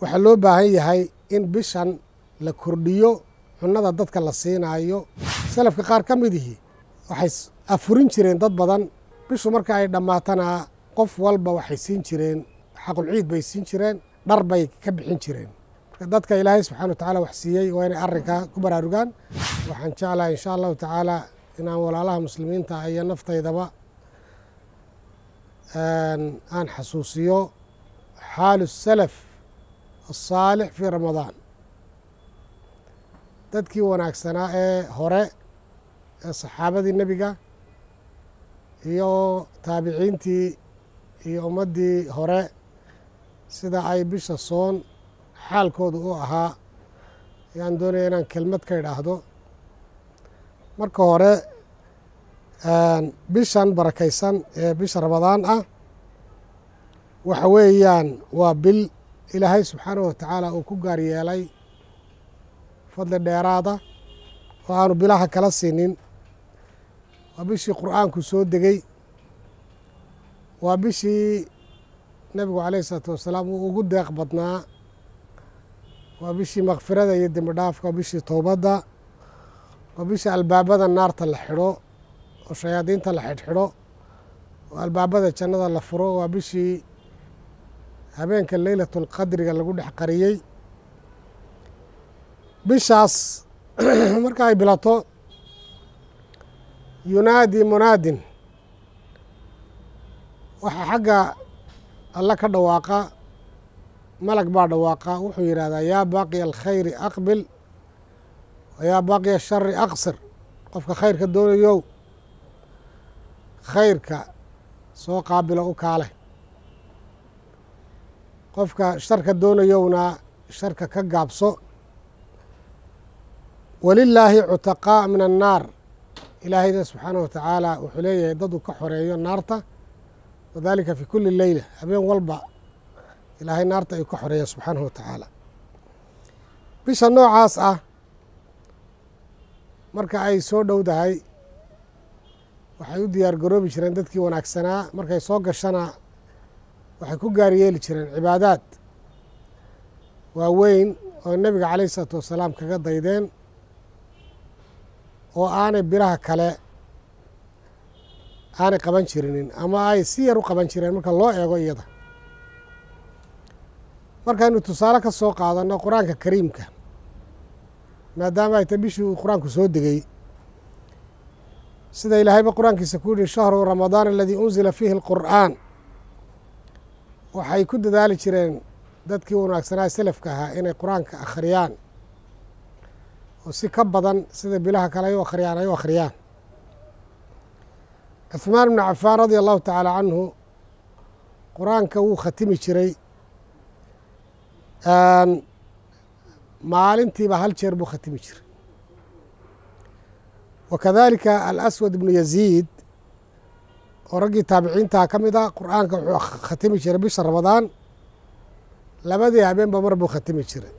waxaa loo baahan yahay in bishan la kordhiyo cunnada dadka la siinaayo salafka qaar ka midihii waxay afurin jireen dad badan bishu marka ay dhammaatana qof walba waxay siin jireen xaqulciid bay siin jireen dhar bay ka bixin jireen marka dadka ilaahay subxana wa tacaala wax siiyey waa inay arrinkaa ku baraarugaan waxaan jeclahay insha allahu tacaala inaan walaalaha muslimiinta iyo naftaydaba aan xasuusiyo xaalu salaf asaalix fii ramadaan dadkii wanaagsanaa ee hore ee saxaabadii nebiga iyo taabiciintii iyo ummaddii hore sida ay bisha soon xaalkooda u ahaa ayaan doonaya inaan kelmad ka idhaahdo marka hore bishan barakaysan ee bisha ramadaan ah waxa weeyaan waa bil ilaahay subxaanahu wa tacaala uu ku gaar yeelay fadli dheeraada oo aanu bilaha kala siinin waa bishii qur'aanku soo degey waa bishii nebigu calayhi isalaatu wasalaam uu ugu deeq badnaa waa bishii makfirada iyo dembi dhaafka waa bishii towbadda waa bishii albaabada naarta la xidho oo shayaadiinta la xidhxidho oo albaabada jannada la furo waa bishii habeenka leylatulqadriga lagu dhex qariyey bishaas marka ay bilato yunaadi munaadin waxaa xagga alla ka dhawaaqa malag baa dhawaaqa wuxuu yidhahdaa yaa baaqiya alkhayri aqbil wa yaa baaqiya ashari aqsir qofka khayrka doonayow khayrka soo qaabilo u kaale qofka sharka doonayowna sharka ka gaabso walilaahi cutaqaa min annaar ilaahayna subxaanah wa tacaala wuxuu leeyahay dad uu ka xoreeyo naarta wadalika fi kuli leyla habeen walba ilaahay naarta ayuu ka xoreeya subxaanahu wa tacaala bisha noocaas ah marka ay soo dhowdahay waxay u diyaar garoobi jireen dadkii wanaagsanaa markay soo gashana waxay ku gaar yeeli jireen cibaadaad waaweyn oo nebiga calayh isalaatu wasalaam kaga daydeen oo aanay bilaha kale aanay qaban jirinin ama ay si yar u qaban jireen marka loo eego iyada markaynu tusaale ka soo qaadanno qur-aanka kariimka maadaama ay ta bishii uu qur-aanku soo degey sida ilaahayba qur-aankiisa ku yihi shahru ramadaan aladii unzila fiihi alqur'aan waxay ku dadaali jireen dadkii wanaagsanaa selafka ahaa inay qur-aanka akhriyaan oo si ka badan sida bilaha kale ay u akhriyaan ay u akhriyaan cuhmaan ibnu cafaan radia allahu tacaala canhu qur-aanka wuu khatimi jiray maalintiiba hal jeer buu khatimi jiray wa kadalika alaswad ibnu yaziid oo raggii taabiciintaha ka mid ah qur-aanka wuxuu khatimi jiray bisha ramadaan labadii habeenba mar buu khatimi jiray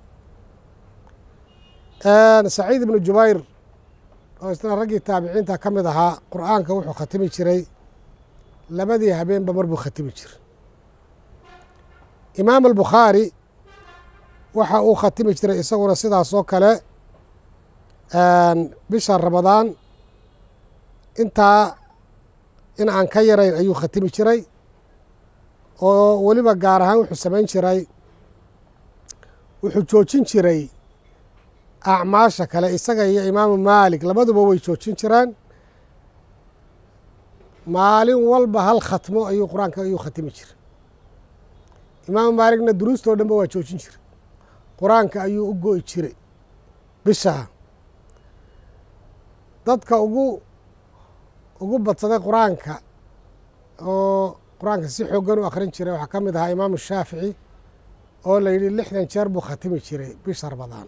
saciid ibnu jubayr oo isna raggii taabiciinta ka mid ahaa qur-aanka wuxuu khatimi jiray labadii habeenba mar buu khatimi jiray imaam albukhaari waxa uu khatimi jiray isaguna sidaas oo kale bisha ramadaan intaa in aan ka yarayn ayuu khatimi jiray oo weliba gaar ahaan wuxuu samayn jiray wuxuu joojin jiray acmaasha kale isaga iyo imaamu maalik labaduba way joojin jireen maalin walba hal khatmo ayuu qur-aanka ayuu khatimi jiray imaamu maaligna duruustoo dhanba waa joojin jiray qur-aanka ayuu u go'i jiray bishaa dadka ugu ugu badsaday qur-aanka oo qur-aanka si xoogan u akhrin jiray waxaa ka mid ahaa imaamu shaafici oo la yidhi lixdan jeer buu khatimi jiray bisha ramadaan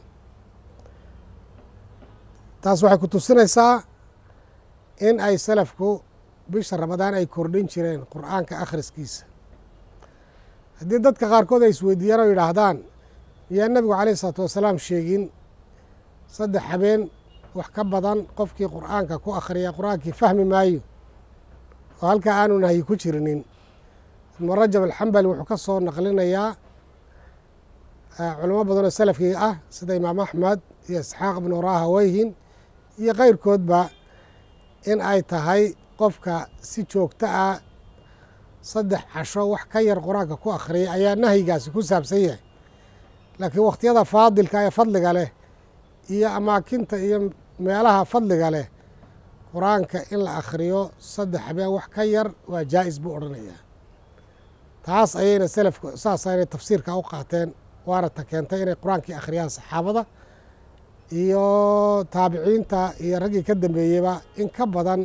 taas waxay ku tusinaysaa in ay salafku bisha ramadaan ay kordhin jireen qur-aanka akhriskiisa haddii dadka qaarkood ay isweydiiyaan oo yidhaahdaan miyaa nebigu calayh isalaatu wasalaam sheegin saddex habeen wax ka badan qofkii qur-aanka ku akhriya qur-aankii fahmi maayo oo halkaa aanu nahyi ku jirinin ibnu rajab alxambali wuxuu ka soo naqlinayaa culamo badan oo salafkii ah sida imaam axmed iyo isxaaq ibnu rahaweyhin iyo keyrkoodba in ay tahay qofka si joogto ah saddex casho wax ka yar qur-aanka ku akhriyay ayaa nahyigaasi ku saabsan yahay laakiin wakhtiyada faadilka ee fadliga leh iyo amaakinta iyo meelaha fadliga leh qur-aanka in la akhriyo saddex habeen wax ka yar waa jaa'is buu odhanayaa taas ayayna selafku saas aynay tafsiirka u qaateen waana ta keentay inay qur-aankii akhriyaan saxaabada iyo taabiciinta iyo raggii ka dambeeyeyba in ka badan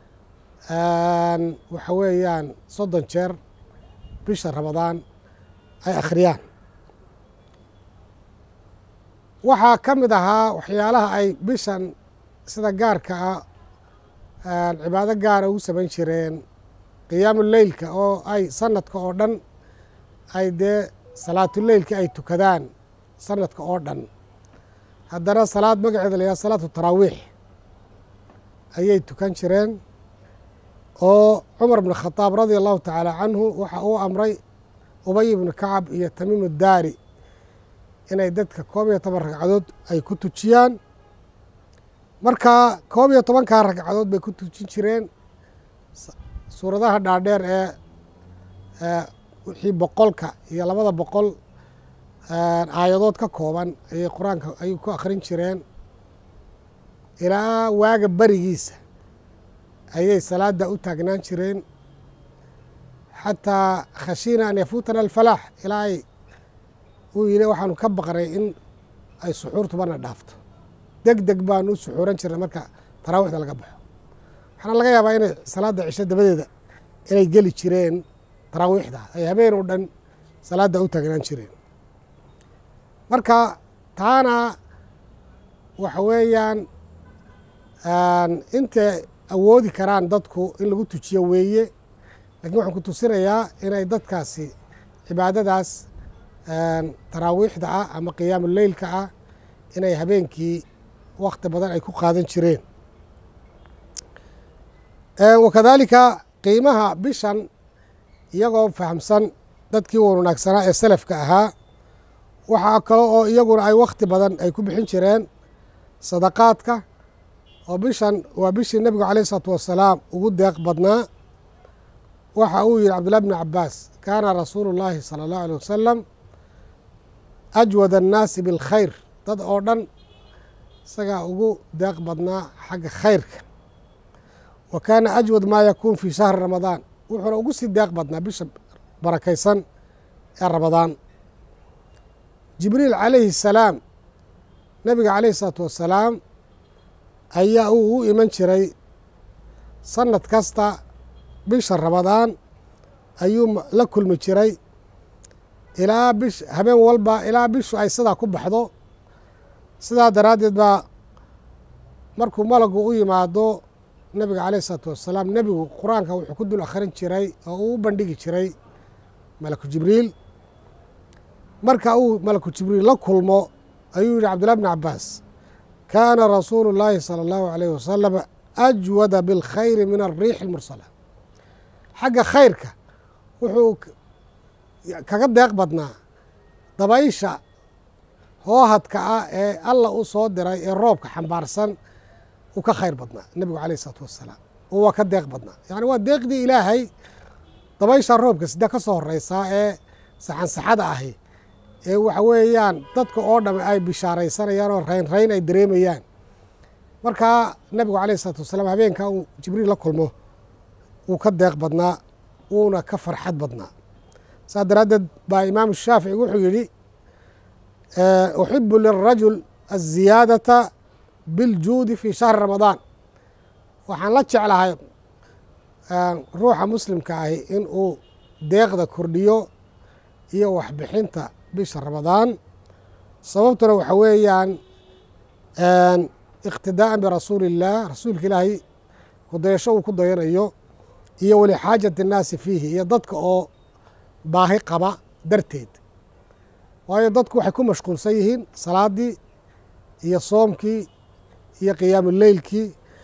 waxa weeyaan soddon jeer bisha ramadaan ay akhriyaan waxaa ka mid ahaa waxyaalaha ay bishan sida gaarka ah cibaado gaara ugu samayn jireen qiyaamu leylka oo ay sanadka oo dhan ay dee salaatuleylka ay tukadaan sanadka oo dhan haddana salaad magaceeda la yihahdo salaatu taraawiix ayay tukan jireen oo cumar bn khadaab radia allahu tacaala canhu waxa uu amray ubay ibnu kacab iyo tamiim daari inay dadka koob iyo toban ragcadood ay ku tujiyaan marka koob iyo tobankaa ragcadood bay ku tujin jireen suuradaha dhaadheer ee wixii boqolka iyo labada boqol aayadood ka kooban ayay qur-aanka ayay ku akhrin jireen ilaa waaga berigiisa ayay salaada u taagnaan jireen xataa khashiina an yafuutana alfalaax ilaa ay uu yidhi waxaanu ka baqnay in ay suxuurtubana dhaafto deg deg baanu u suxuuran jirnay marka taraawiixda laga baxo waxaana laga yaabaa inay salaadda cisho dabadeeda inay geli jireen taraawiixda ay habeen oo dhan salaadda u taagnaan jireen marka taana waxa weeyaan intay awoodi karaan dadku in lagu tujiyo weeye lakiin waxaan ku tusinayaa inay dadkaasi cibaadadaas taraawiixda ah ama qiyaamu leylka ah inay habeenkii wakti badan ay ku qaadan jireen wakadaalika qiimaha bishan iyagoo fahamsan dadkii wanaagsanaa ee salafka ahaa waxaa kale oo iyaguna ay wakti badan ay ku bixin jireen sadaqaadka oo bishan waa bishii nebigu caleyh isalaatu wassalaam ugu deeq badnaa waxa uu yihi cabdullahi bni cabaas kaana rasuulu llaahi sala allahu alيh wasalam ajwad annaasi bilkhayr dad oo dhan isagaa ugu deeq badnaa xagga khayrka wa kaana ajwad maa yakuun fii shahri ramadaan wuxuuna ugu sii deeq badnaa bisha barakaysan ee ramadaan jibriil calayhi salaam nebiga caleyhi isalaatu wassalaam ayaa uu u iman jiray sanad kasta bisha ramadaan ayuu la kulmi jiray ilaa bish habeen walba ilaa bishu ay sidaa ku baxdo sidaa daraaddeed baa markuu malagu u yimaado nebiga caleyh isalaatu wassalaam nebigu qur-aanka wuxuu ku dul akhrin jiray oo uu u bandhigi jiray malaku jibriil marka uu malaku jibriil la kulmo ayuu yihi cabdullahi bni cabaas kaana rasuulu llaahi sala allahu alayh wasalam ajwada bilkhayri min alriixi almursala xagga khayrka wuxuu kaga deeq badnaa dabaysha hoohadka ah ee alla u soo diray ee roobka xambaarsan uu ka khayr badnaa nebigu caleyh isalaatu wassalaam oo waa ka deeq badnaa yacni waa deeqdii ilaahay dabaysha roobka sida ka soo horeysaa ee saxansaxada ahi ee waxa weeyaan dadka oo dham ay bishaaraysanayaan oo rayn rayn ay dareemayaan markaa nebigu caleyh isalaatu wassalaam habeenkaa uu jibriil la kulmo wuu ka deeq badnaa wuuna ka farxad badnaa saas daraaddeed baa imaamu shaafici wuxuu yidhi uxibu lirajul aziyaadata biljuudi fi shahri ramadaan waxaan la jeclahay ruuxa muslimka ahi in uu deeqda kordhiyo iyo waxbixinta bisha ramadaan sababtuna waxa weeyaan iqtidaa'an birasuuli illaah rasuulka ilaahay kudayasho uu ku dayanayo iyo weli xaajati innaasi fiihi iyo dadka oo baahi qaba darteed waayo dadku waxay ku mashquulsan yihiin salaadii iyo soomkii iyo qiyaamu leylkii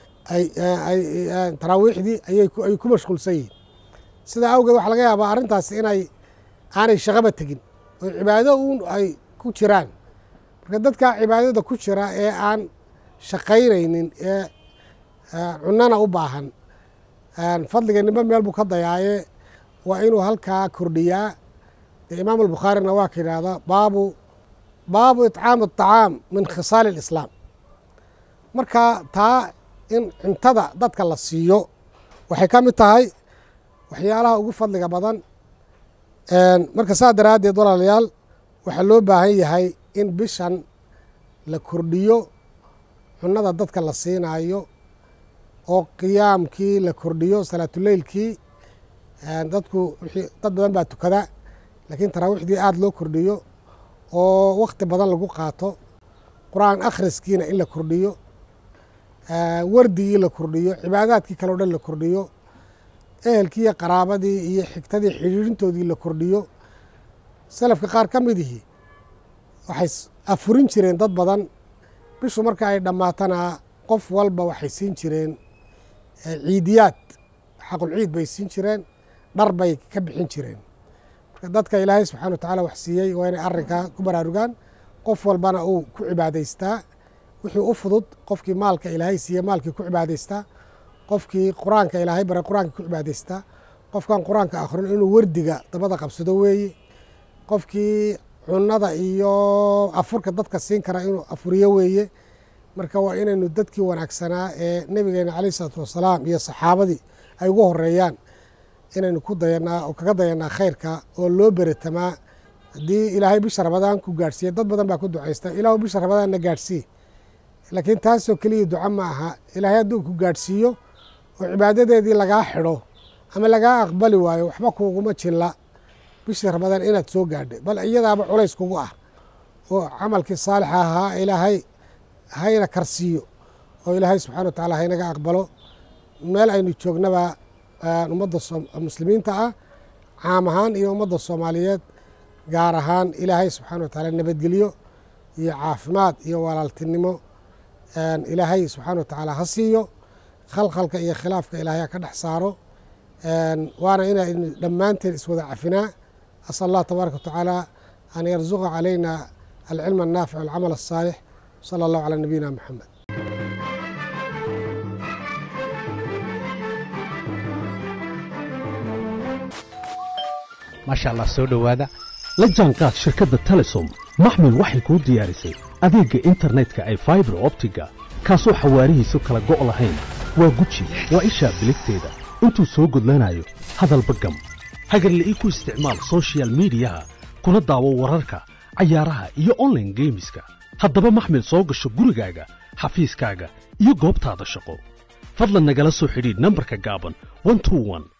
taraawiixdii ayay ku mashquulsan yihiin sidaa awgeed waxaa laga yaabaa arrintaasi inay aanay shaqaba tegin oo cibaado uun ay ku ku jiraan marka dadkaa cibaadada ku jira ee aan shaqaynaynin ee cunana u baahan fadliga nimba meel buu ka dayaaye waa inuu halkaa kordhiyaa dee imaam albukhaarina waa ka yidhaahdaa baabu baabu itcaam aطacaam min khisaali اlislaam marka taa in cuntada dadka la siiyo waxay ka mid tahay waxyaalaha ugu fadliga badan marka saa daraaddeed walaalayaal waxaa loo baahan yahay in bishan la kordhiyo cunada dadka la siinaayo oo qiyaamkii la kordhiyo salaatuleylkii dadku dad badan baa tukada laakiin taraawiixdii aada loo kordhiyo oo wakti badan lagu qaato qur-aan akhriskiina in la kordhiyo wardigii la kordhiyo cibaadaadkii kale o dhan la kordhiyo ehelkii iyo qaraabadii iyo xigtadii xidhiirintoodii la kordhiyo salafka qaar ka midihii waxay afurin jireen dad badan bishu marka ay dhammaatana qof walba waxay siin jireen ciidiyaad xaqulciid bay siin jireen dhar bay ka bixin jireen marka dadka ilaahay subxana wa tacaala wax siiyey waa inay arrinkaa ku baraarugaan qof walbana uu ku cibaadaystaa wixii u fudud qofkii maalka ilaahay siiye maalkii ku cibaadaystaa qofkii qur-aanka ilaahay baray qur-aanka ku cibaadaystaa qofkan qur-aanka akhrin inuu wardiga dabada qabsado weeye qofkii cunada iyo afurka dadka siin kara inuu afuriyo weeye marka waa inaynu dadkii wanaagsanaa ee nebigeena caleyh isalaatu wassalaam iyo saxaabadii ay ugu horeeyaan inaynu ku dayanaa oo kaga dayanaa khayrka oo loo beretamaa haddii ilaahay bisha rabadaan ku gaadhsiiye dad badan baa ku ducaysta ilaahu bisha rabadaanna gaadhsii laakiin taasoo keliya duco ma aha ilaahay hadduu ku gaadhsiiyo oo cibaadadeedii lagaa xidho ama lagaa aqbali waayo waxba kuuguma jilla bishii rabadaan inaad soo gaadhay bal iyadaaba culays kugu ah oo camalkii saalixa ahaa ilaahay hayna karsiiyo oo ilaahay subxana wa tacaala haynaga aqbalo meel aynu joognaba ummadda muslimiinta ah caam ahaan iyo ummadda soomaaliyeed gaar ahaan ilaahay subxana wa tacaala nabadgelyo iyo caafimaad iyo walaaltinimo ilaahay subxaana wa tacaala ha siiyo khalkhalka iyo khilaafka ilaahay ha ka dhex saaro waana inaynu dhammaanteen iswada cafinaa asal allah tabaaraka wa tacaala an yarzuqa calayna alcilm annaafic walcamal asaalix sala allahu calaa nabiyina moxamed maasha allah soo dhowaada la jaanqaad shirkadda telesom maxmil waxay kuu diyaarisay adeegga internetka ay faibar optiga kaasoo xawaarihiisu kala go' lahayn waa guji waa ishaa biligteeda intuu soo gudlanayo hadalba gam hagarla'ii ku isticmaal sochial midiyaha kuna daawo wararka cayaaraha iyo onlaine geemiska haddaba maxmil soo gasho gurigaaga xafiiskaaga iyo goobtaada shaqo fadlan nagala soo xidhiidh nambarka gaaban